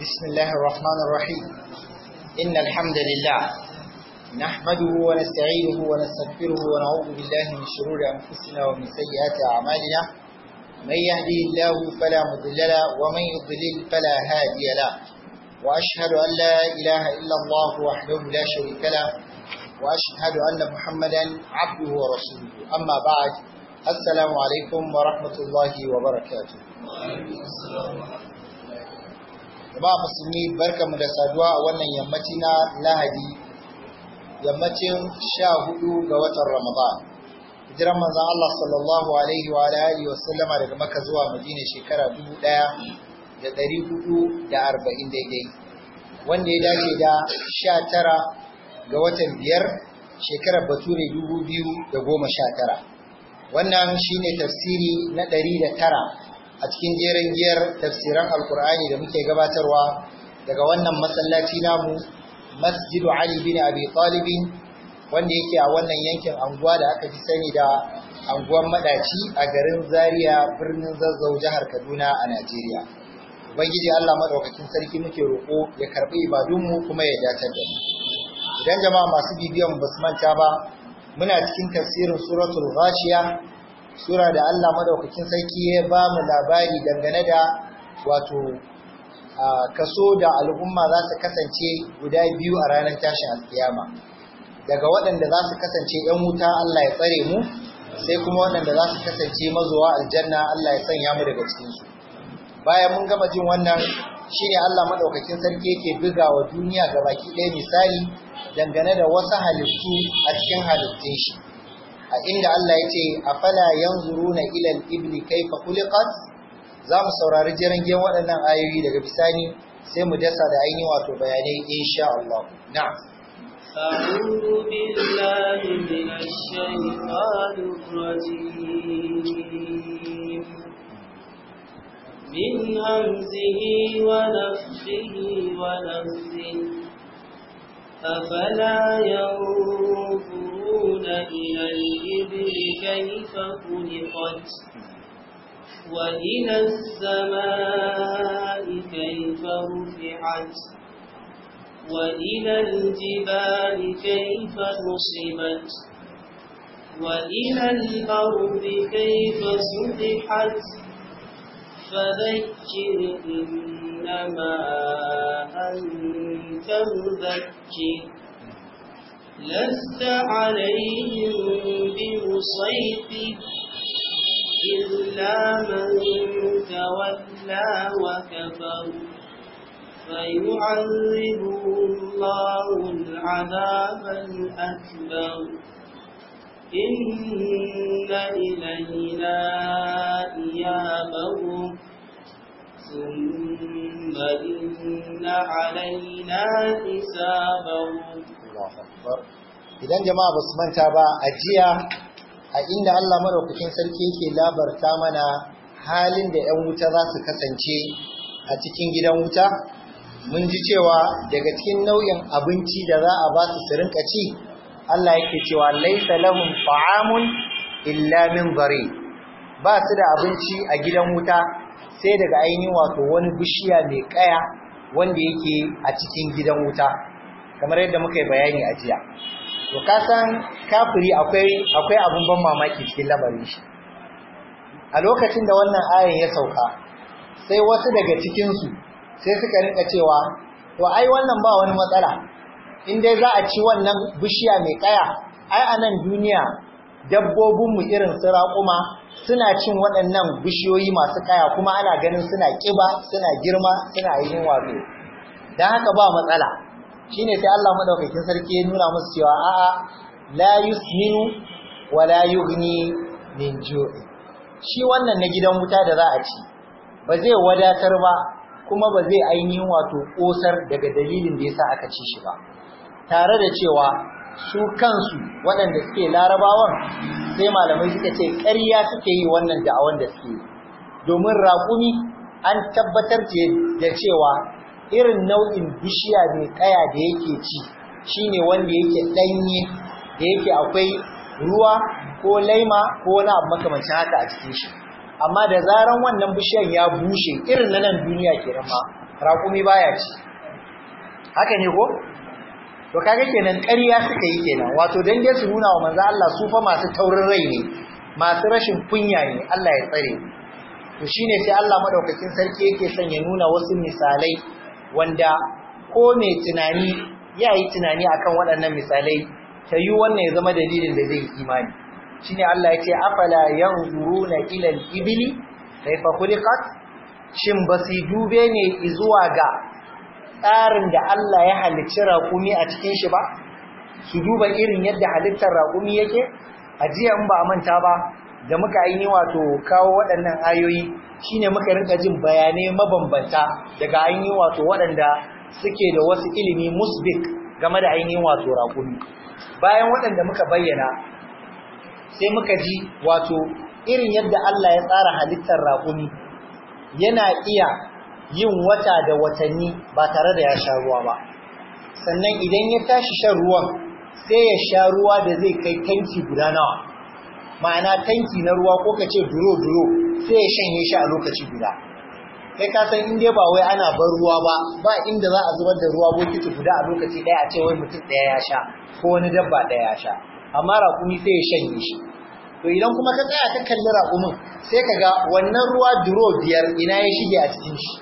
بسم الله الرحمن الرحيم إن الحمد لله نحمده ونستعينه ونستغفره ونعوذ بالله من شرور أنفسنا ومن سيئات أعمالنا من يهدي الله فلا مضل له ومن يضلل فلا هادي له وأشهد أن لا إله إلا الله وحده لا شريك له وأشهد أن محمدا عبده ورسوله أما بعد السلام عليكم ورحمة الله وبركاته jama'a musulmi barkamu da saduwa a wannan yammaci na lahadi yammacin sha hudu ga watan ramadan hijiran manzon Allah sallallahu alaihi wa alihi wa sallama daga Makka zuwa Madina shekara dubu ɗaya da ɗari hudu da arba'in daidai wanda ya dace da sha tara ga watan biyar shekarar bature dubu biyu da goma sha tara wannan shine tafsiri na ɗari da tara a cikin jerin giyar tafsiran alkur'ani da muke gabatarwa daga wannan masallaci namu masjidu ali bin abi talibin wanda yake a wannan yankin anguwa da aka fi sani da anguwan madaci a garin zaria birnin zazzau jihar kaduna a najeriya ubangiji allah maɗaukakin sarki muke roƙo ya karɓi ibadunmu kuma ya dacar da mu idan jama'a masu bibiyan basu manta ba muna cikin tafsirin suratul ghashiya sura da Allah madaukakin sarki ya ba mu labari dangane da wato kaso da al'umma za su kasance guda biyu a ranar tashin alkiyama daga waɗanda za su kasance ‘yan wuta Allah ya tsare mu sai kuma waɗanda za su kasance mazuwa aljanna Allah ya sanya mu daga cikinsu bayan mun gama jin wannan shine Allah madaukakin sarki yake buga wa duniya baki ɗaya misali dangane da wasu halittu a cikin halittun shi a inda Allah ya ce afala yanzuruna ila al-ibli kayfa khuliqat za mu saurari jirangen waɗannan ayoyi daga bisani sai mu dasa da ainihin wato bayanai insha Allah na'am أعوذ بالله من الشيطان الرجيم من همزه ونفخه ونفثه أفلا ينظرون إلى الإبل كيف خلقت وإلى السماء كيف رفعت وإلى الجبال كيف نصبت وإلى الأرض كيف سطحت فذكر إنما أنت مذكر لست عليهم بمسيطر إلا من تولى وكفر فيعذبه الله العذاب الأكبر إن إلينا إيابهم ثم إن علينا حسابهم idan jama'a ba su manta ba a jiya a inda Allah madaukakin sarki yake labarta mana halin da 'yan wuta za su kasance a cikin gidan wuta mun ji cewa daga cikin nau'in abinci da za a ba su su rinka ci Allah yake cewa laisa lahum ta'amun illa min bari ba su da abinci a gidan wuta sai daga ainihin wato wani bishiya mai kaya wanda yake a cikin gidan wuta kamar yadda muka yi bayani a jiya to ka san kafiri akwai akwai abun ban mamaki cikin labarin shi a lokacin da wannan ayan ya sauka sai wasu daga cikin su sai suka rinka cewa to ai wannan ba wani matsala in dai za a ci wannan bishiya mai kaya ai a nan duniya dabbobinmu irin su raƙuma suna cin waɗannan bishiyoyi masu kaya kuma ana ganin suna ƙiba suna girma suna yin wato don haka ba matsala shine sai Allah madaukakin sarki ya nuna musu cewa a'a la yusminu wa la yughni min ju'i shi wannan na gidan wuta da za a ci ba zai wadatar ba kuma ba zai ainihin wato kosar daga dalilin da yasa aka ci shi ba tare da cewa su kansu waɗanda suke larabawan sai malamai suka ce ƙarya suke yi wannan da'awan da suke domin raƙumi an tabbatar da cewa irin nau'in bishiya mai kaya da yake ci shine wanda yake ɗanye da yake akwai ruwa ko laima ko wani abu makamancin haka a cikin shi amma da zaran wannan bishiyan ya bushe irin na nan duniya kenan ma raƙumi baya ci haka ne ko to kaga kenan ƙarya suka yi kenan wato dan dai su nuna wa manzo Allah su fa masu taurin rai ne masu rashin kunya ne Allah ya tsare to shine sai Allah madaukakin sarki yake son ya nuna wasu misalai wanda ko mai tunani ya yi tunani akan waɗannan misalai ta yi wannan ya zama dalilin da zai imani shine Allah ya ce afala yanzuruna ila al-ibli kayfa khuliqat shin basu dube ne zuwa ga tsarin da Allah ya halicci raƙumi a cikin shi ba su duba irin yadda halittar raƙumi yake a jiya in ba a manta ba da muka aini wato kawo waɗannan ayoyi shine muka rinka jin bayanai mabambanta daga ainihin wato waɗanda suke da wasu ilimi musbik game da ainihin wato raƙumi bayan waɗanda muka bayyana sai muka ji wato irin yadda Allah ya tsara halittar raƙumi yana iya yin wata da watanni ba tare da ya sha ruwa ba sannan idan ya tashi shan ruwan sai ya sha ruwa da zai kai tanki guda nawa ma'ana tanki na ruwa ko ka ce duro-duro sai ya shanye shi a lokaci guda kai ka san in dai ba wai ana bar ruwa ba ba inda za a zubar da ruwa bokiti guda a lokaci ɗaya a ce wai mutum ɗaya ya sha ko wani dabba ɗaya ya sha amma raƙumi sai ya shanye shi to idan kuma ka tsaya ka kalli raƙumin sai ka ga wannan ruwa duro biyar ina ya shige a cikin shi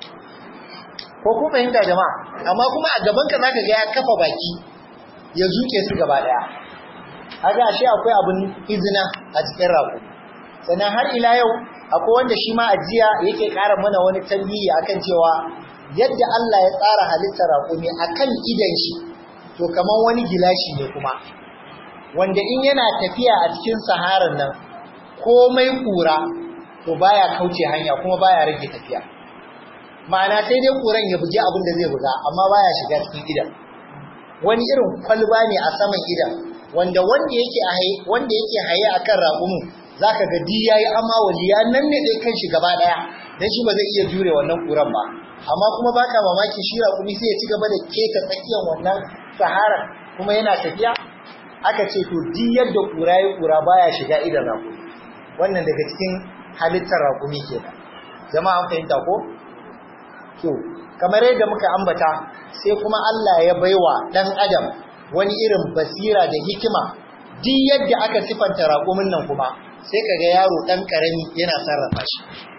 ko ku fahimta jama'a amma kuma a gaban ka zaka ga ya kafa baki ya zuke su gaba daya kaga ashe akwai abun izina a cikin rago sannan har ila yau akwai wanda shi ma ajiya yake ƙara mana wani tambayi akan cewa yadda Allah ya tsara halittar raƙumi akan idan shi to kaman wani gilashi ne kuma wanda in yana tafiya a cikin saharan nan komai kura to baya kauce hanya kuma baya rage tafiya ma'ana sai dai kuran ya buge abin da zai buga amma baya shiga cikin idan wani irin kwalba ne a saman idan wanda wanda yake haye wanda yake haye akan raƙumin zaka ga di yayi amma waliya nan ne dai kanshi gaba daya dan shi ba zai iya jure wannan kuran ba amma kuma baka mamaki shi raƙumi sai ya ci gaba da keta tsakiyar wannan sahara kuma yana tafiya aka ce to di yadda kura ya kura baya shiga idan raƙumi wannan daga cikin halittar raƙumi kenan jama'a an fahimta ko to kamar yadda muka ambata sai kuma Allah ya baiwa dan adam wani irin basira da hikima duk yadda aka sifanta raƙumin nan kuma sai kaga yaro dan karami yana sarrafa shi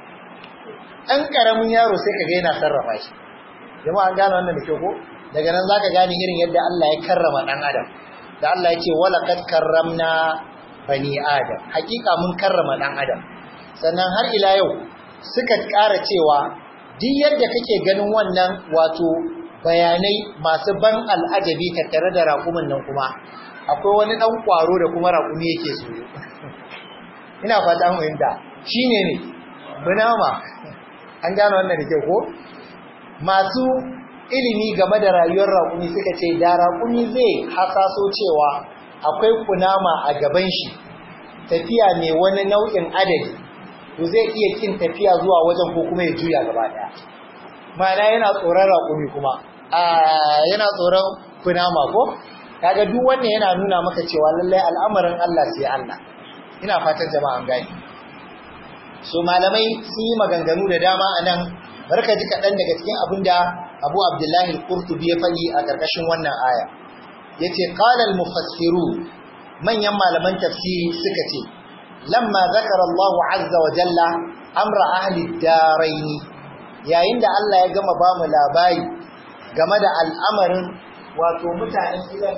dan karamin yaro sai kaga yana sarrafa shi jama'a an gane wannan da kyau ko daga nan zaka gane irin yadda Allah ya karrama dan adam da Allah ya ce walaqad karramna bani adam hakika mun karrama dan adam sannan har ila yau suka ƙara cewa duk yadda kake ganin wannan wato bayanai masu ban al'ajabi tattare da raƙumin nan kuma akwai wani ɗan ƙwaro da kuma raƙumi yake so ina fata mu inda shine ne bunama an gane wannan da ke ko masu ilimi game da rayuwar raƙumi suka ce da raƙumi zai hasaso cewa akwai kunama a gaban shi tafiya mai wani nau'in adadi to zai iya kin tafiya zuwa wajen ko kuma ya juya gaba daya ma'ana yana tsoron raƙumi kuma a yana tsoron kunama ko kaga duk wannan yana nuna maka cewa lallai al'amarin Allah sai Allah ina fatan jama'an gani so malamai sun yi maganganu da dama anan barka ji kaɗan daga cikin abin da Abu Abdullahi al-Qurtubi ya faɗi a ƙarƙashin wannan aya yace qala al-mufassirun manyan malaman tafsiri suka ce lamma zakara Allahu azza wa jalla amra ahli ad-darain yayin da Allah ya gama ba mu labari game da al'amarin wato mutanen gidan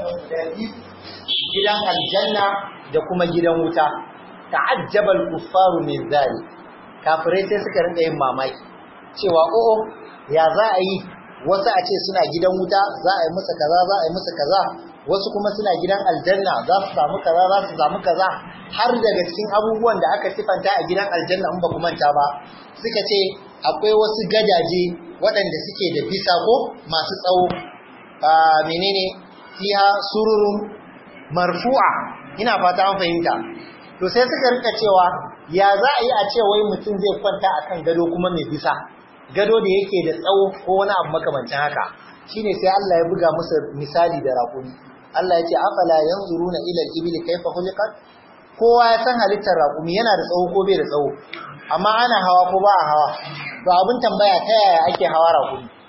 gidan aljanna da kuma gidan wuta ta'ajjaba al-kuffaru min zalik kafirai sai suka rinka yin mamaki cewa o'o ya za a yi wasu a ce suna gidan wuta za a yi musu kaza za a yi musu kaza wasu kuma suna gidan aljanna za su samu kaza za su samu kaza har daga cikin abubuwan da aka sifanta a gidan aljanna in ba ku manta ba suka ce akwai wasu gadaje waɗanda suke da bisa ko masu tsawo a menene fiha sururun marfu'a ina fata an fahimta to sai suka rika cewa ya za a yi a ce wai mutum zai kwanta akan gado kuma mai bisa gado da yake da tsawo ko wani abu makamancin haka shine sai Allah ya buga musu misali da raƙumi Allah ya ce afala yanzuruna ila al-ibli kayfa khuliqat kowa ya san halittar raƙumi yana da tsawo ko bai da tsawo amma ana hawa ko ba a hawa to abin tambaya ta yaya ake hawa raƙumi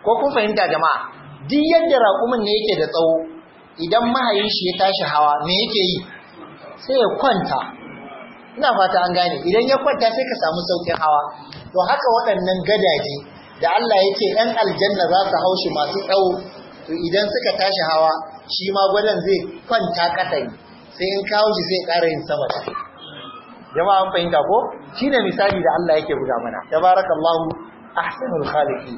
ko kun fahimta jama'a duk yadda raƙumin ne yake da tsawo idan mahayin shi ya tashi hawa me yake yi sai ya kwanta ina fata an gane idan ya kwanta sai ka samu saukin hawa to haka waɗannan gadaje da Allah ya ce ‘yan aljanna za su haushi masu tsawo to idan suka tashi hawa shi ma gwadon zai kwanta ƙasa ne sai in kawo shi sai ƙara yin sama da jama'a an fahimta ko shi ne misali da Allah yake buga mana tabarakallahu ahsanul khaliqi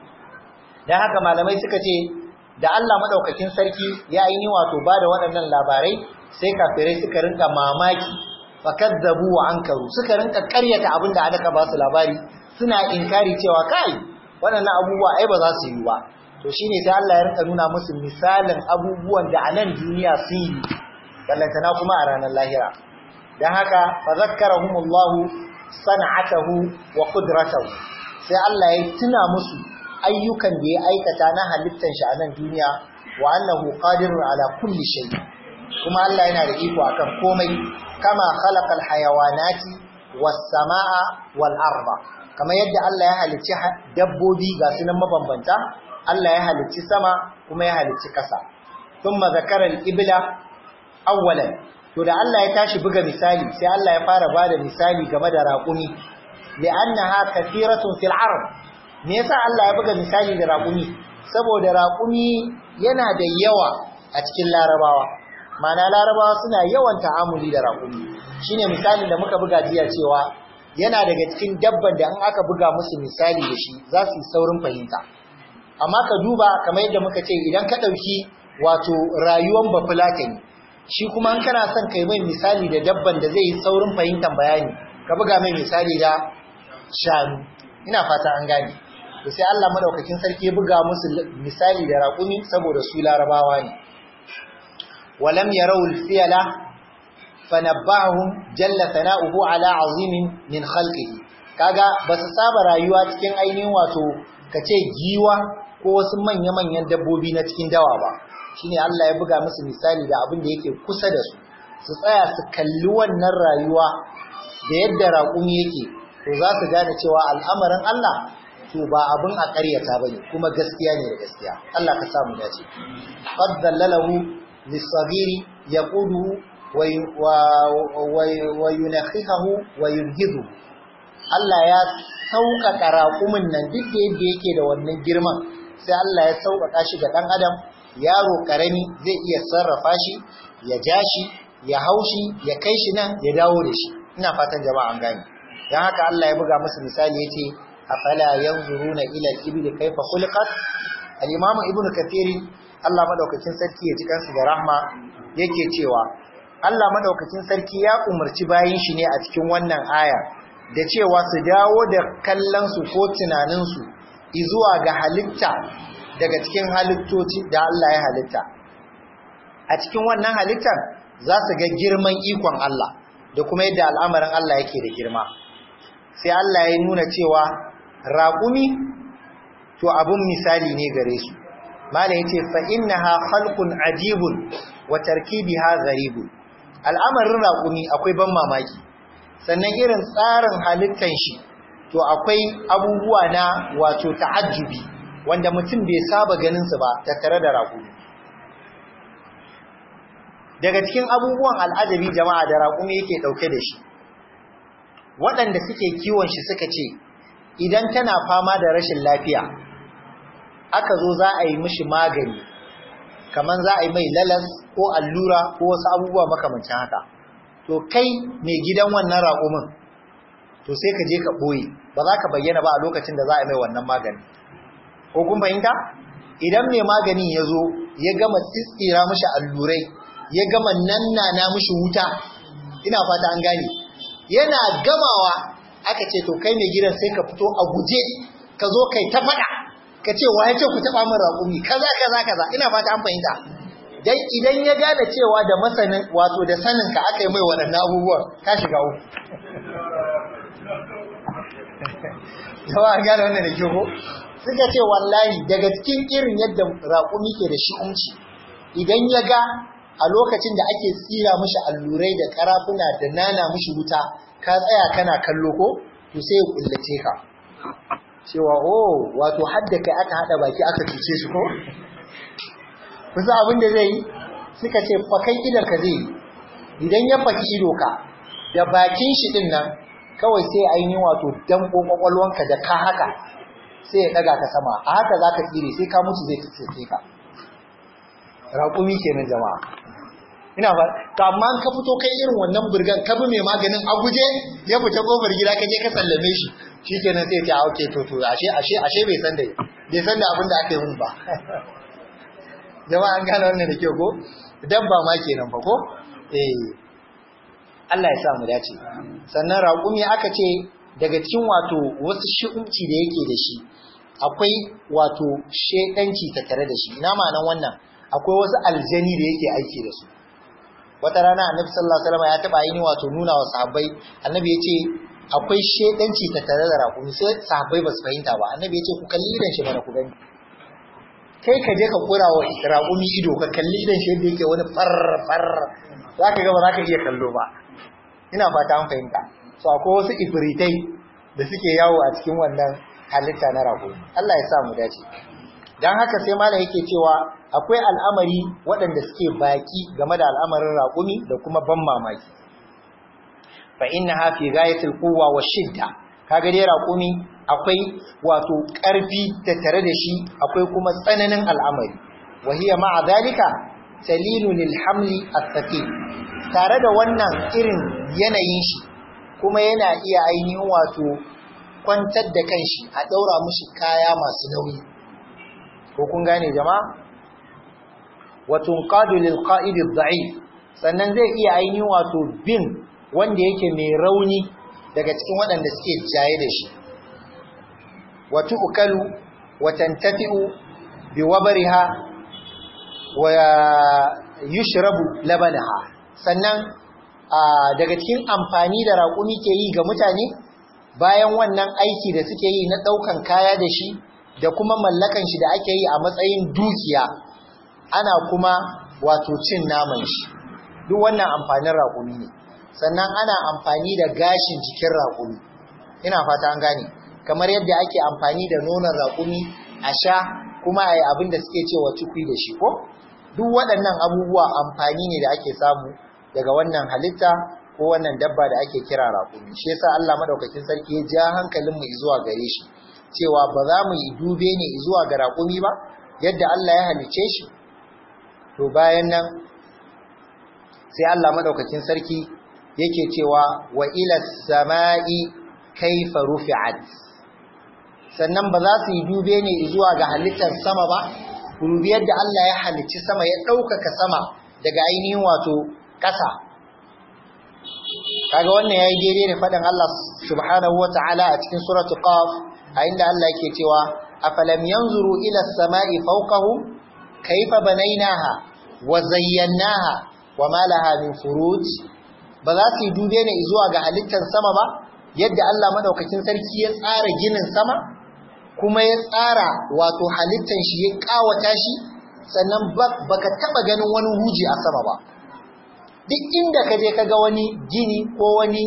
dan haka malamai suka ce da Allah madaukakin sarki ya yi wato ba da waɗannan labarai sai kafirai suka rinka mamaki fakazzabu wa ankaru suka rinka karyata abin da aka ba su labari suna inkari cewa kai waɗannan abubuwa ai ba za su yi ba to shine sai Allah ya rinka nuna musu misalin abubuwan da a nan duniya sun yi ballantana kuma a ranar lahira dan haka fa zakkarahumullahu san'atahu wa qudratahu sai Allah ya tuna musu ayyukan da ya aikata na halittar shi a nan duniya wa annahu qadirun ala kulli shay kuma Allah yana da iko akan komai kama khalaqal hayawanati was samaa wal arda kamar yadda Allah ya halicci dabbobi ga sunan mabambanta Allah ya halicci sama kuma ya halicci kasa thumma zakara al ibla awwalan to da Allah ya tashi buga misali sai Allah ya fara bada misali game da raƙumi li'annaha kathiratun fil arab me yasa Allah ya buga misali da raƙumi saboda raƙumi yana da yawa a cikin larabawa mana larabawa suna yawan ta'amuli da raƙumi shine misalin da muka buga jiya cewa yana daga cikin dabban da in aka buga musu misali da shi za su yi saurin fahimta amma ka duba kamar yadda muka ce idan ka ɗauki wato rayuwan bafulatani shi kuma in kana son kai mai misali da dabban da zai yi saurin fahimtar bayani ka buga mai misali da shanu ina fata an gane to sai Allah madaukakin sarki ya buga musu misali da raƙumi saboda su larabawa ne walam yarau al-fiyala fanabbahum jalla sana'uhu ala azimin min khalqihi kaga basu saba rayuwa cikin ainihin wato kace giwa ko wasu manya-manyan dabbobi na cikin dawa ba shine Allah ya buga musu misali da abin da yake kusa da su su tsaya su kalli wannan rayuwa da yadda raƙumi yake to za su gane cewa al'amarin Allah to ba abin a ƙaryata bane kuma gaskiya ne da gaskiya Allah ka samu dace qad dallalahu lis-saghiri yaqudu wa yunakhihu wa yurhidu Allah ya sauƙaƙa raƙumin nan duk da yadda yake da wannan girman sai Allah ya sauƙaƙa shi ga ɗan adam yaro ƙarami zai iya sarrafa shi ya ja shi ya haushi ya kai shi nan ya dawo da shi ina fatan jama'a an gane dan haka Allah ya buga musu misali yace afala yanzuruna ila al-ibli kayfa khuliqat al-imam ibnu kathir Allah madaukakin sarki ya ji kansu da rahma yake cewa Allah madaukakin sarki ya umarci bayin shi ne a cikin wannan aya da cewa su dawo da kallon su ko tunanin su izuwa ga halitta daga cikin halittoci da Allah ya halitta a cikin wannan halittar za su ga girman ikon Allah da kuma yadda al'amarin Allah yake da girma sai Allah ya nuna cewa raƙumi to abun misali ne gare su mala yace fa innaha khalqun ajibun wa tarkibiha gharibun al'amarin raƙumi akwai ban mamaki sannan irin tsarin halittan shi to akwai abubuwa na wato ta'ajjubi wanda mutum bai saba ganin su ba tattare da raƙumi daga cikin abubuwan al'ajabi jama'a da raƙumi yake ɗauke da shi waɗanda suke kiwon shi suka ce idan tana fama da rashin lafiya aka zo za a yi mishi magani kamar za a yi mai lalas ko allura ko wasu abubuwa makamancin haka to kai mai gidan wannan raƙumin to sai ka je ka ɓoye ba za ka bayyana ba a lokacin da za a yi mai wannan magani ko kun fahimta idan mai maganin ya zo ya gama tsitsira mishi allurai ya gama nannana mishi wuta ina fata an gane yana gamawa aka ce to kai mai gidan sai ka fito a guje ka zo kai ta faɗa ka ce wa ya ce ku taɓa min raƙumi kaza kaza kaza ina fata an fahimta dan idan ya gane cewa da masanin wato da sanin ka aka yi mai waɗannan abubuwan ka shiga uku jama'a gane wannan da ke ko suka ce wallahi daga cikin irin yadda raƙumi ke da shi umci idan ya ga a lokacin da ake tsira mishi allurai da karafuna da nana mishi wuta ka tsaya kana kallo ko to sai ya kullace ka cewa oh wato hadda kai aka hada baki aka cuce shi ko kusa abin da zai yi suka ce fakai idan ka zai idan ya faki ido ka da bakin shi din nan kawai sai ainihin wato danko kwakwalwanka da ka haka sai ya daga ka sama a haka za ka tsire sai ka mutu zai tsirce ka raƙumi kenan jama'a ina fa to amma ka fito kai irin wannan burgan ka bi mai maganin a guje ya fita kofar gida ka je ka sallame shi shikenan sai ya ce a okay to to ashe ashe ashe bai san da bai san da abin da aka yi mun ba jama'a an gane wannan da kyau ko dabba ma kenan fa ko eh Allah ya sa mu dace sannan raƙumi aka ce daga cikin wato wasu shi'umci da yake da shi akwai wato shedanci tattare da shi ina ma'anan wannan akwai wasu aljani da yake aiki da su wata rana annabi sallallahu alaihi wasallam ya taba yi wato nuna wa sahabbai annabi ya ce akwai shedanci tattare da raƙumi sai sahabbai ba su fahimta ba annabi ya ce ku kalli idan shi mana ku gani kai ka je ka kura wa raƙumi ido ka kalli idan shi yadda yake wani far far za ka ga ba za ka iya kallo ba ina fata an fahimta so akwai wasu ifritai da suke yawo a cikin wannan halitta na raƙumi Allah ya sa mu dace dan haka sai malam yake cewa akwai al'amari waɗanda suke baki game da al'amarin raƙumi da kuma ban mamaki fa innaha fi ghayatil quwwa wa shidda kaga dai raƙumi akwai wato ƙarfi tattare da shi akwai kuma tsananin al'amari wa hiya ma'a dalika talilu lil hamli at-thaqil tare da wannan irin yanayin shi kuma yana iya ainihin wato kwantar da kanshi a daura mushi kaya masu nauyi ko kun gane jama'a wa tunqadu lil qa'id ad-da'if sannan zai iya ainihin wato bin wanda yake mai rauni daga cikin waɗanda suke jaye da shi wa tu'kalu wa tantafi'u bi wabariha wa yushrabu labanaha sannan daga cikin amfani da raƙumi ke yi ga mutane bayan wannan aiki da suke yi na ɗaukan kaya da shi da kuma mallakan shi da ake yi a matsayin dukiya ana kuma wato cin naman shi duk wannan amfanin raƙumi ne sannan ana amfani da gashin jikin raƙumi ina fata an gane kamar yadda ake amfani da nonon raƙumi a sha kuma a yi abin da suke cewa cikwi da shi ko duk waɗannan abubuwa amfani ne da ake samu daga wannan halitta ko wannan dabba da ake kira raƙumi shi yasa Allah madaukakin sarki ya ja hankalin mu zuwa gare shi cewa ba za mu yi dube ne zuwa ga raƙumi ba yadda Allah ya halice shi to bayan nan sai Allah madaukakin sarki yake cewa wa ila samai kaifa rufi'at sannan ba za su yi dube ne zuwa ga halittar sama ba dubi yadda Allah ya halicci sama ya ɗaukaka sama daga ainihin wato ƙasa kaga wannan yayi daidai da faɗin Allah subhanahu wata'ala a cikin suratul qaf a inda Allah yake cewa afalam yanzuru ila as-sama'i fawqahum kayfa banaynaha wa zayyanaha wa ma laha min furuj ba za su yi dube ne zuwa ga halittar sama ba yadda Allah madaukakin sarki ya tsara ginin sama kuma ya tsara wato halittar shi ya kawata shi sannan baka taba ganin wani huji a sama ba duk inda ka je ka ga wani gini ko wani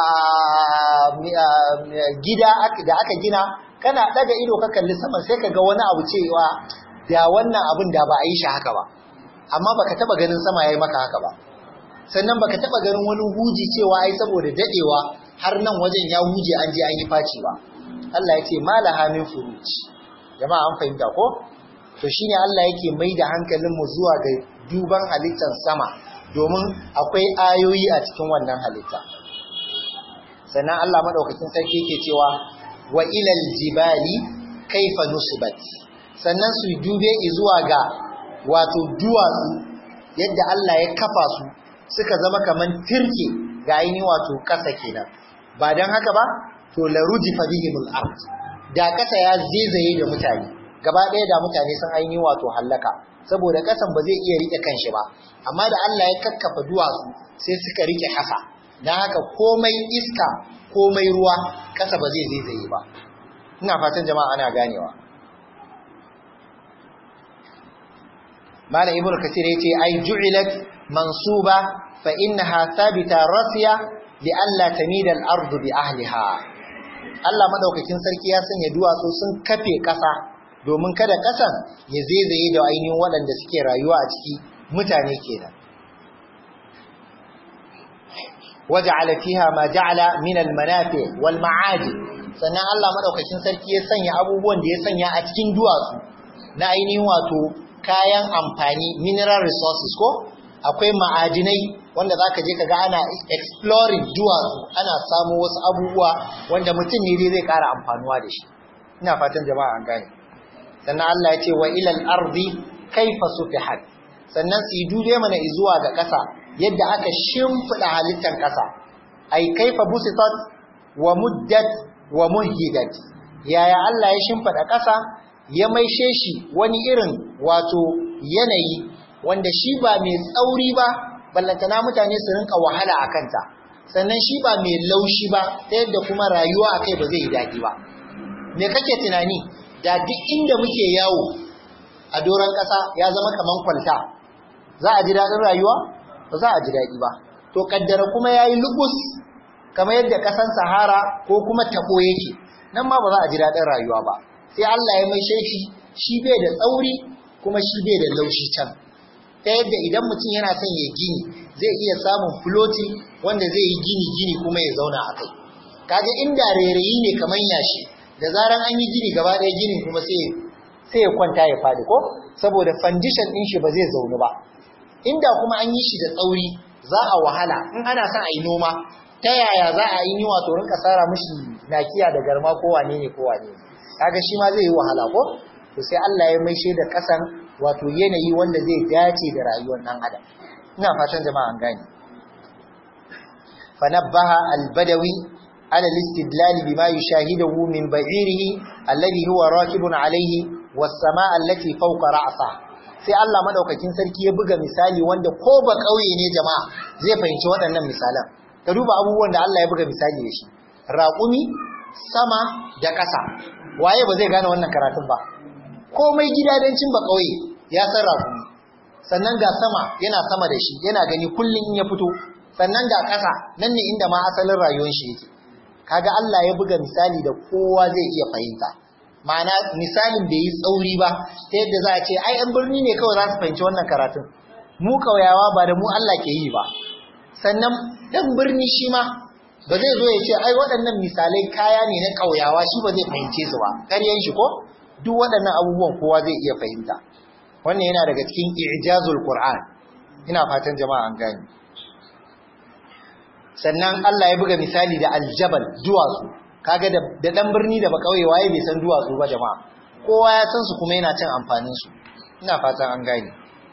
gida da aka gina kana daga ido ka kalli sama sai ka ga wani abu cewa da wannan abin da ba a yi shi haka ba amma baka taba ganin sama yayi maka haka ba sannan baka taba ganin wani huji cewa ai saboda dadewa har nan wajen ya huje an je an yi faci ba Allah ya ce malaha min furuj jama'a an fahimta ko to shine Allah yake mai da hankalin mu zuwa ga duban halittar sama domin akwai ayoyi a cikin wannan halitta sannan Allah madaukakin sarki yake cewa wa ilal jibali kaifa nusibat sannan su dube zuwa ga wato duwatsu yadda Allah ya kafa su suka zama kaman tirke ga ainihin wato kasa kenan ba dan haka ba to la rujifa bihimul ard da kasa ya zezaye da mutane gaba ɗaya da mutane sun ainihin wato hallaka saboda kasan ba zai iya rike kanshi ba amma da Allah ya kakkafa duwatsu sai suka rike kasa dan haka komai iska komai ruwa kasa ba zai zaizaye ba ina fatan jama'a ana ganewa malam ibnu kasir yace ai ju'ilat mansuba fa innaha thabita rasiya li alla tamida al-ardu bi ahliha Allah madaukakin sarki ya sanya duwatsu sun kafe ƙasa domin kada ƙasan ya zaizaye da ainihin waɗanda suke rayuwa a ciki mutane kenan waja'ala fiha ma ja'ala min al-manafi wal ma'adi sannan Allah madaukakin sarki ya sanya abubuwan da ya sanya a cikin duwatsu na ainihin wato kayan amfani mineral resources ko akwai ma'adinai wanda zaka je kaga ana exploring duwatsu ana samu wasu abubuwa wanda mutum ne dai zai ƙara amfanuwa da shi ina fatan jama'a an gane sannan Allah ya ce wa ilal ardi kaifa sufihat sannan su yi dude mana zuwa ga ƙasa yadda aka shimfiɗa halittar ƙasa ai kaifa busitat wa muddat wa muhidat yaya Allah ya shimfiɗa ƙasa ya maishe shi wani irin wato yanayi wanda shi ba mai tsauri ba ballantana mutane su rinka wahala a kanta sannan shi ba mai laushi ba ta yadda kuma rayuwa a kai ba zai yi daɗi ba me kake tunani da duk inda muke yawo a doron ƙasa ya zama kaman kwalta za a ji daɗin rayuwa ba za a ji daɗi ba to kaddara kuma ya yi lugus kamar yadda ƙasan sahara ko kuma taɓo yake nan ma ba za a ji daɗin rayuwa ba sai Allah ya maishe shi shi bai da tsauri kuma shi bai da laushi can ta yadda idan mutum yana son ya gini zai iya samun floti wanda zai yi gini gini kuma ya zauna a kai kaga inda rairayi ne kamar yashi da zaran an yi gini gaba ɗaya ginin kuma sai sai ya kwanta ya fadi ko saboda foundation ɗin shi ba zai zaunu ba inda kuma an yi shi da tsauri za a wahala in ana son a yi noma ta yaya za a yi wato rinka tsara mishi nakiya da garma ko wane ne ko wane ne kaga shi ma zai yi wahala ko to sai Allah ya maishe da kasan wato yanayi wanda zai dace da rayuwar dan adam ina fatan jama'a an gane fanabbaha al-badawi ala al-istidlal bima yushahiduhu min ba'irihi alladhi huwa raqibun alayhi was-samaa allati fawqa ra'sa sai Allah madaukakin sarki ya buga misali wanda ko ba kauye ne jama'a zai fahimci waɗannan misalan ka duba abubuwan da Allah ya buga misali da shi raƙumi sama da ƙasa waye ba zai gane wannan karatun ba komai gidadancin ba kauye ya san raƙumi sannan ga sama yana sama da shi yana gani kullum in ya fito sannan ga ƙasa nan ne inda ma asalin rayuwar shi yake kaga Allah ya buga misali da kowa zai iya fahimta ma'ana misalin bai yi tsauri ba ta yadda za a ce ai an birni ne kawai za su fahimci wannan karatun mu kauyawa ba da mu Allah ke yi ba sannan dan birni shi ma ba zai zo ya ce ai waɗannan misalai kaya ne na kauyawa shi ba zai fahimce su ba karyan shi ko duk waɗannan abubuwan kowa zai iya fahimta wannan yana daga cikin ijazul qur'an ina fatan jama'a an gane sannan Allah ya buga misali da aljabal duwatsu kaga da da dan birni da bakauye waye bai san duwatsu ba jama'a kowa ya san su kuma yana cin amfanin su ina fatan an gane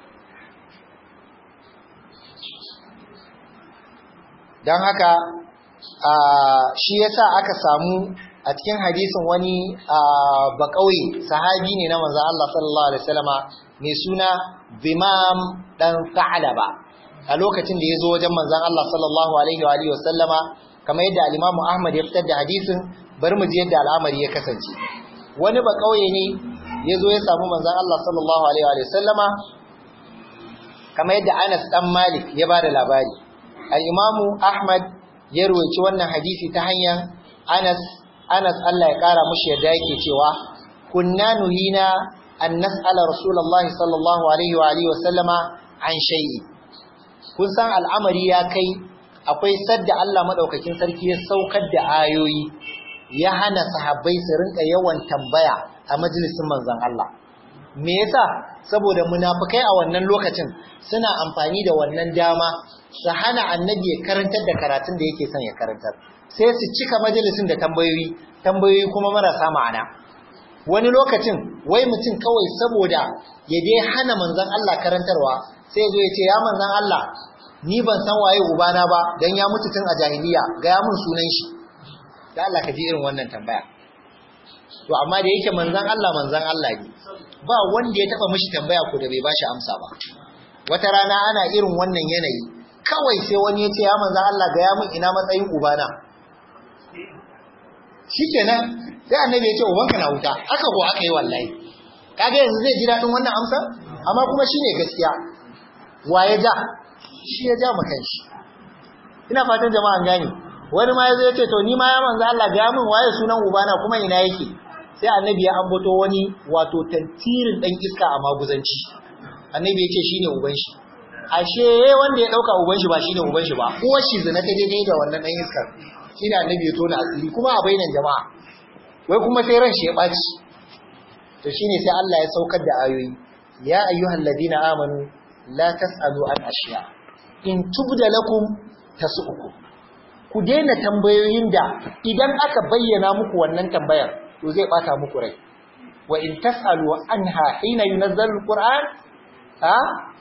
dan haka shi yasa aka samu a cikin hadisin wani bakauye sahabi ne na manzon Allah sallallahu alaihi wasallama mai suna Bimam dan Sa'laba a lokacin da ya zo wajen manzan Allah sallallahu Alaihi wa Alaihi wasallama kamar yadda alimamu Ahmad ya fitar da hadisin bari mu ji yadda al'amari ya kasance wani ba kauye ne ya zo ya samu manzan Allah sallallahu Alaihi wa wasallama kamar yadda Anas dan Malik ya ba da labari al'imamu Ahmad ya ruwaci wannan hadisi ta hanyar Anas Anas Allah ya kara mushi yadda yake cewa kunna nuhina an nas'ala Rasulullahi sallallahu alaihi wa alihi wasallama an shay'i kun san al'amari ya kai akwai sadda Allah madaukakin sarki ya saukar da ayoyi ya hana sahabbai su rinka yawan tambaya a majalisin manzon Allah me yasa saboda munafikai a wannan lokacin suna amfani da wannan dama su hana annabi ya karantar da karatun da yake son ya karantar sai su cika majalisin da tambayoyi tambayoyi kuma marasa ma'ana wani lokacin wai mutum kawai saboda ya dai hana manzon Allah karantarwa sai zo ya ce ya manzon Allah ni ban san waye ubana ba dan ya mutu tun a jahiliya ga ya mun sunan shi da Allah ka ji irin wannan tambaya to amma da yake manzon Allah manzon Allah ne ba wanda ya taba mishi tambaya ko da bai bashi amsa ba wata rana ana irin wannan yanayi kawai sai wani ya ce ya manzon Allah ga ya mun ina matsayin ubana shikenan sai annabi ya ce ubanka na wuta aka ko aka yi wallahi kaga yanzu zai ji dadin wannan amsa amma kuma shine gaskiya wa ya ja shi ya ja makan shi ina fatan jama'an gane wani ma yazo yace to ni ma ya manzo Allah ga min waye sunan ubana kuma ina yake sai annabi ya ambato wani wato tantirin dan iska a maguzanci annabi yace shine uban shi ashe wanda ya dauka uban shi ba shine uban shi ba uwar shi zina ta daidai da wannan dan iskar shine annabi ya tona asiri kuma a bainan jama'a wai kuma sai ran shi ya baci to shine sai Allah ya saukar da ayoyi ya ayyuhal ladina amanu la tasalu an ashiya in tubda lakum tasu'ukum ku daina tambayoyin da idan aka bayyana muku wannan tambayar to zai bata muku rai wa in tasalu anha hina yunazzalu alquran ha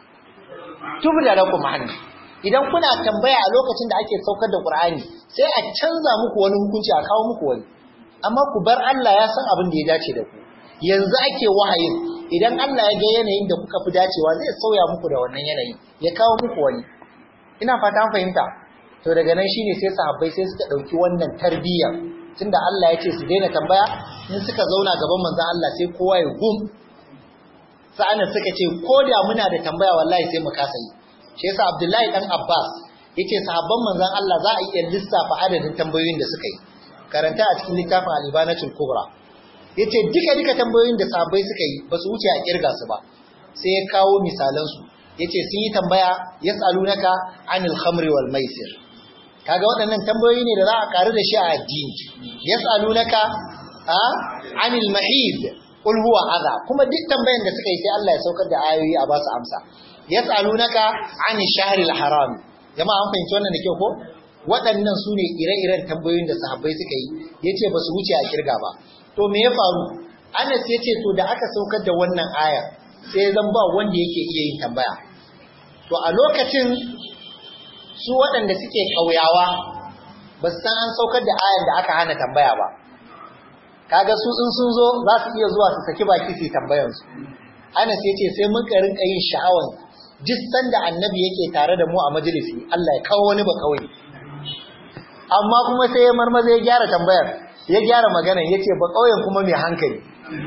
tubda lakum an idan kuna tambaya a lokacin da ake saukar da qur'ani sai a canza muku wani hukunci a kawo muku wani amma ku bar Allah ya san abin da ya dace da ku yanzu ake wahayin idan Allah ya ga yanayin da kuka fi dacewa zai sauya muku da wannan yanayin ya kawo muku wani ina fata an fahimta to daga nan shine sai sahabbai sai suka dauki wannan tarbiyyar tunda Allah ya ce su daina tambaya in suka zauna gaban manzon Allah sai kowa ya gum sa'ana suka ce ko da muna da tambaya wallahi sai mu kasa yi shi yasa Abdullahi dan Abbas yace sahabban manzon Allah za a iya lissafa adadin tambayoyin da suka yi karanta a cikin littafin Al-Ibanatul Kubra yace duka duka tambayoyin da sahabbai suka yi ba su wuce a kirga su ba sai ya kawo misalan su yace sun yi tambaya yas'alunaka anil khamri wal maisir kaga waɗannan tambayoyi ne da za a karu da shi a addini yas'alunaka a anil mahid qul huwa adha kuma duk tambayan da suka yi sai Allah ya saukar da ayoyi a ba su amsa yas'alunaka anil shahril haram jama'a an fahimci wannan da kyau ko waɗannan su ne ire-iren tambayoyin da sahabbai suka yi yace ba su wuce a kirga ba to me ya faru Anas yace to da aka saukar da wannan ayar sai zan ba wanda yake iya yin tambaya to a lokacin su waɗanda suke ƙauyawa ba su san an saukar da ayan da aka hana tambaya ba kaga su in sun zo za su iya zuwa su saki baki su tambayansu Anas ya ce sai muka rinka yin sha'awan duk sanda annabi yake tare da mu a majalisi Allah ya kawo wani ba kawai amma kuma sai ya marmaza ya gyara tambayar ya gyara maganan ya ce ba ƙauyen kuma mai hankali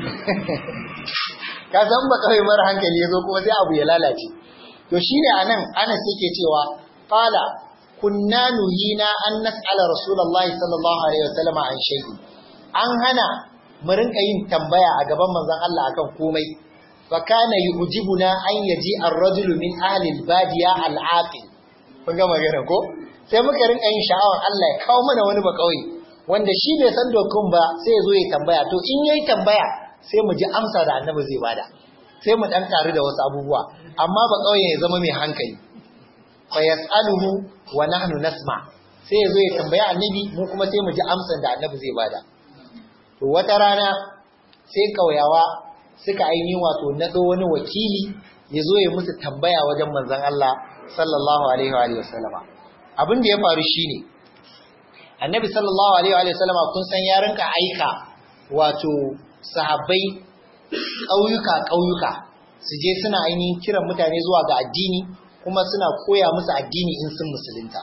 ka san ba ƙauye mara hankali ya zo kuma sai abu ya lalace to shine anan Anas yake cewa qala kunna nuhina an nas'ala rasulullahi sallallahu alaihi wasallam an shay'in an hana mu rinka yin tambaya a gaban manzon Allah akan komai fa kana yujibuna an yaji ar-rajulu min ahli al-badiya al-aqil kun ga magana ko sai muka rinka yin sha'awar Allah ya kawo mana wani bakawai wanda shi bai san dokun ba sai ya zo ya tambaya to in yayi tambaya sai mu ji amsa da annabi zai bada sai mu dan karu da wasu abubuwa amma ba kauye ya zama mai hankali fa yasaluhu wa nahnu nasma sai ya zo ya tambaya annabi mu kuma sai mu ji amsan da annabi zai bada to wata rana sai kauyawa suka ainihin wato nado wani wakili ya zo ya musu tambaya wajen manzon Allah sallallahu alaihi wa sallama abin da ya faru shine annabi sallallahu alaihi wa sallama kun san ya rinka aika wato sahabbai ƙauyuka ƙauyuka su je suna ainihin kiran mutane zuwa ga addini kuma suna koya musu addini in sun musulunta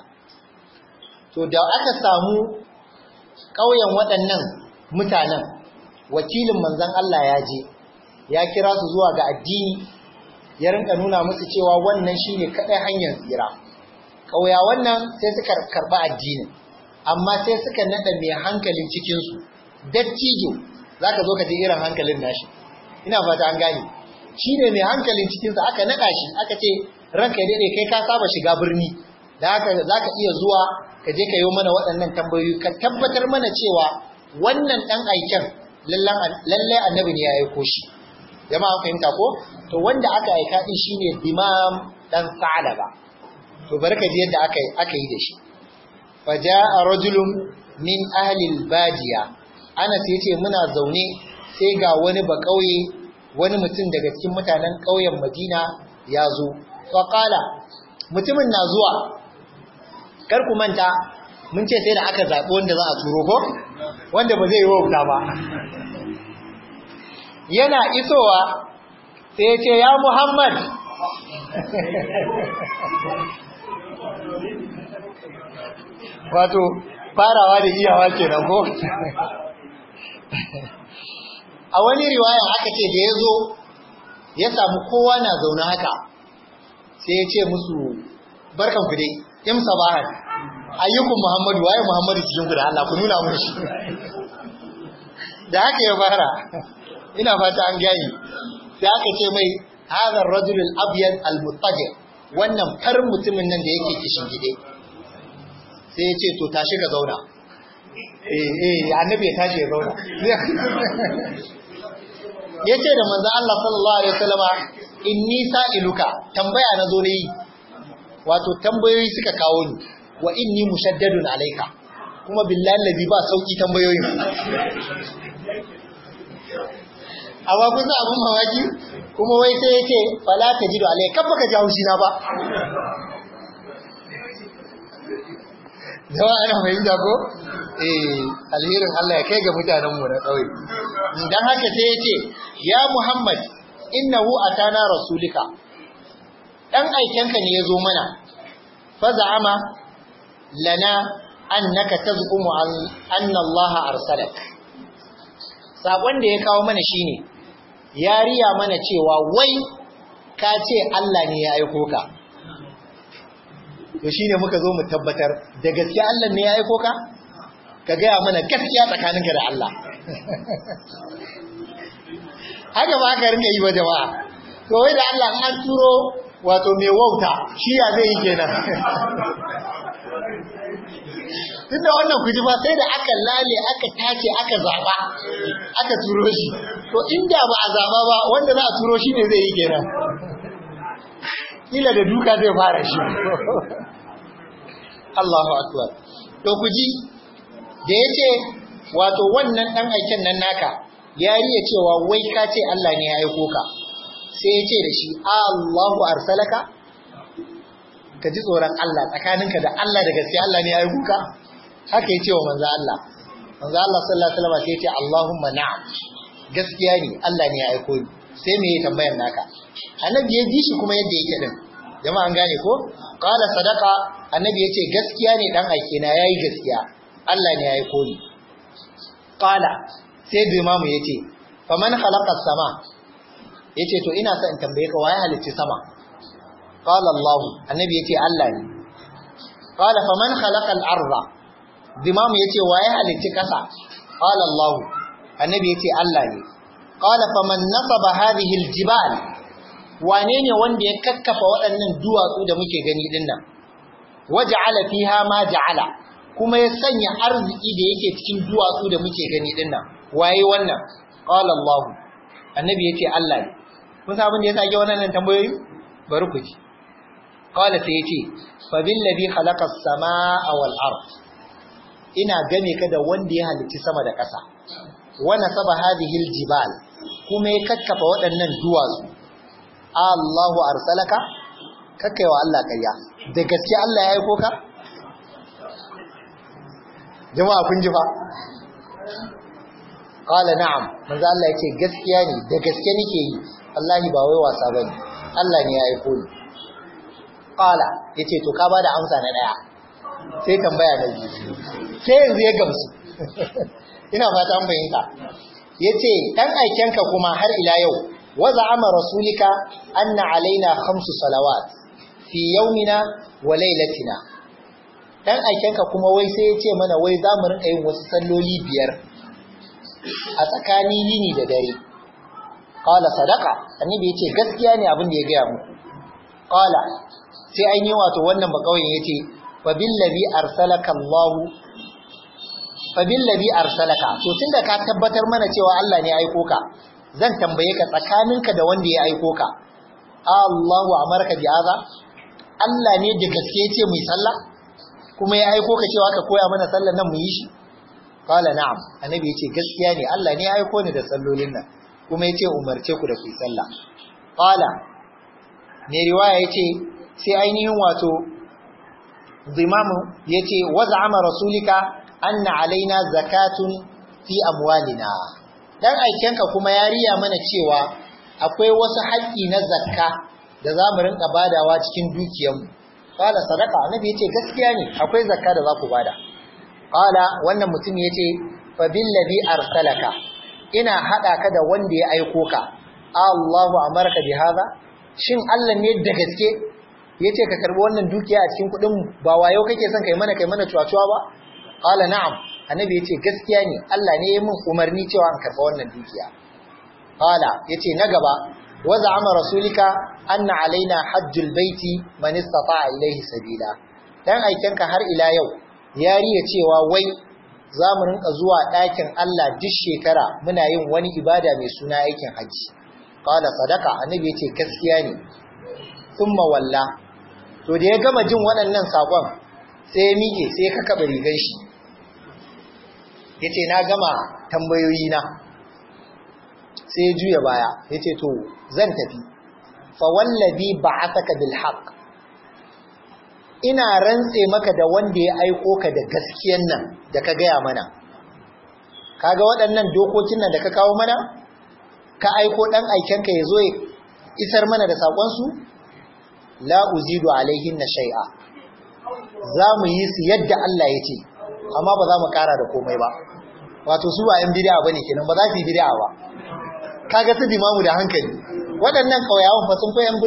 to da aka samu ƙauyen waɗannan mutanen wakilin manzon Allah ya je ya kira su zuwa ga addini ya rinka nuna musu cewa wannan shine kaɗai hanyar tsira ƙauya wannan sai suka karɓi addinin amma sai suka naɗa mai hankalin cikinsu dattijo za ka zo ka ji irin hankalin nashi ina fata an gane shi ne mai hankalin cikinsa aka naɗa shi aka ce ranka ya daɗe kai ka saba shiga birni da haka za ka iya zuwa ka je ka yi mana waɗannan tambayoyi ka tabbatar mana cewa wannan ɗan aiken lallai annabi ne ya aiko shi jama'a fahimta ko to wanda aka aika din shine dimam dan sa'alaba to barka ji yadda aka aka yi da shi faja'a rajulun min ahli al-badiya Anas yace muna zaune sai ga wani ba kauye wani mutum daga cikin mutanen kauyen Madina ya zo fa qala mutumin na zuwa kar ku manta mun ce sai da aka zabi wanda za a turo ko wanda ba zai yi wauta ba yana isowa sai ya ce ya Muhammad wato farawa da iyawa ke nan ko a wani riwaya aka ce da ya zo ya samu kowa na zaune haka sai ya ce musu barkan ku dai im sabahan ayyukun Muhammadu waye Muhammadu cikin ku da Allah ku nuna mun shi da haka ya fara ina fata an gani sai aka ce mai hadha ar-rajul al-abyad al-muttajir wannan farin mutumin nan da yake kishin gide sai ya ce to tashi ka zauna eh eh annabi ya tashi ya zauna ya ce da manzo Allah sallallahu alaihi wasallama inni sa'iluka tambaya na zo ne yi wato tambayoyi suka kawo ni wa inni mushaddadun alaika kuma billahi allazi ba sauki tambayoyin amma kun san abun mamaki kuma wai sai yake fala tajidu alaika kan baka ji haushi na ba Jawa ana fahimta ko? Eh, alherin Allah ya kai ga mutanenmu na ƙauye. Dan haka sai ya ce, Ya Muhammad, innahu atana rasulika. Dan aikenka ne ya zo mana. Faza'ama lana annaka taz'umu anna Allah arsalak. Sakon da ya kawo mana shine ya riya mana cewa wai ka ce Allah ne ya aiko ka. to shine muka zo mu tabbatar da gaskiya Allah ne ya aiko ka ka gaya mana gaskiya tsakaninka da Allah haka ba ka rinka yi wa jama'a to wai da Allah an turo wato mai wauta shi ya zai yi kenan tun da wannan kuji ba sai da aka lale aka tace aka zaba aka turo shi to inda ba a zaba ba wanda za a turo shi ne zai yi kenan kila da duka zai fara shi Allahu akbar to ku ji da yace wato wannan dan aikin nan naka ya riya cewa wai ka ce Allah ne ya aiko ka sai ya ce da shi Allahu arsalaka ka ji tsoron Allah tsakaninka da Allah da gaskiya Allah ne ya aiko ka haka ya ce wa manzo Allah manzo Allah sallallahu alaihi wasallam sai ya ce Allahumma na'am gaskiya ne Allah ne ya aiko ni sai me ya tambayar naka annabi ya ji shi kuma yadda yake din jama'a an gane ko qala sadaqa annabi yace gaskiya ne dan aike na yayi gaskiya Allah ne ya aiko ni qala sai imamu yace faman khalaqa sama yace to ina son in tambaye ka waye halicci sama qala Allah annabi yace Allah ne qala faman khalaqa al-ardha imamu yace waye halicci kasa qala Allah annabi yace Allah ne qala faman nasaba hadhihi al-jibal wane ne wanda ya kakkafa waɗannan duwatsu da muke gani din nan waja'ala fiha ma ja'ala kuma ya sanya arziki da yake cikin duwatsu da muke gani din nan waye wannan qala Allah annabi yace Allah ne kun san abin da yasa ake wannan tambayoyi bari ku ji qala sai yace fa bil ladhi khalaqa as-samaa wal ard ina game ka da wanda ya halicci sama da ƙasa wa nasaba hadhihi al-jibal kuma ya kakkafa waɗannan duwatsu Allahu arsalaka kakkaiwa Allah ƙarya da gaske Allah ya aiko ka jama'a kun ji fa qala na'am manzo Allah yace gaskiya ne da gaske nake yi wallahi ba wai wasa bane Allah ne ya aiko ni qala yace to ka bada amsa na daya sai tambaya na biyu sai yanzu ya gamsu ina fata an bayyana yace dan aikenka kuma har ila yau وزعم رسولك أن علينا خمس صلوات في يومنا وليلتنا dan aikenka kuma wai sai ya ce mana wai za mu rinka yin wasu salloli biyar a tsakanin yini da dare qala sadaqa annabi yace gaskiya ne abin da ya gaya muku qala sai an yi wato wannan ba kawai yace fa billazi arsalaka Allah fa billazi arsalaka to tunda ka tabbatar mana cewa Allah ne ya aiko ka zan tambaye ka tsakaninka da wanda ya aiko ka Allahu amarka bi aza Allah ne da gaske yace mu yi sallah kuma ya aiko ka cewa ka koya mana sallar nan mu yi shi qala na'am annabi yace gaskiya ne Allah ne ya aiko ni da sallolin nan kuma yace umarce ku da ku yi sallah qala ne riwaya yace sai ainihin wato zimamu yace waz'ama rasulika anna alaina zakatun fi amwalina dan aikenka kuma ya riya mana cewa akwai wasu haƙƙi na zakka da za mu rinka badawa cikin dukiyarmu qala sadaqa annabi yace gaskiya ne akwai zakka da za ku bada qala wannan mutum yace fa billazi arsalaka ina hada ka da wanda ya aiko ka Allahu amarka bi hada shin Allah ne da gaske yace ka karbi wannan dukiya a cikin kudin ba wayo kake son kai mana kai mana cuwa-cuwa ba qala na'am annabi yace gaskiya ne Allah ne ya min umarni cewa an karba wannan dukiya qala yace na gaba wa za'ama rasulika anna alaina hajjul baiti man istata'a ilayhi sabila dan aikenka har ila yau ya riya cewa wai za mu rinka zuwa ɗakin Allah duk shekara muna yin wani ibada mai suna aikin hajji qala sadaka annabi yace gaskiya ne thumma walla to da ya gama jin waɗannan sakon sai ya mike sai ya kakaba rigar shi yace na gama tambayoyi na sai ya juya baya yace to zan tafi fa wallazi ba'athaka bil haqq ina rantse maka da wanda ya aiko ka da gaskiyan nan da ka gaya mana kaga waɗannan dokokin nan da ka kawo mana ka aiko ɗan aikenka ya zo ya isar mana da saƙonsu la uzidu alaihin na shai'a za mu yi su yadda Allah ya ce amma ba za mu ƙara da komai ba wato su ba yan bid'a bane kenan ba za su yi bid'a ba kaga su dimamu da hankali waɗannan ƙauyawan fa sun fi yan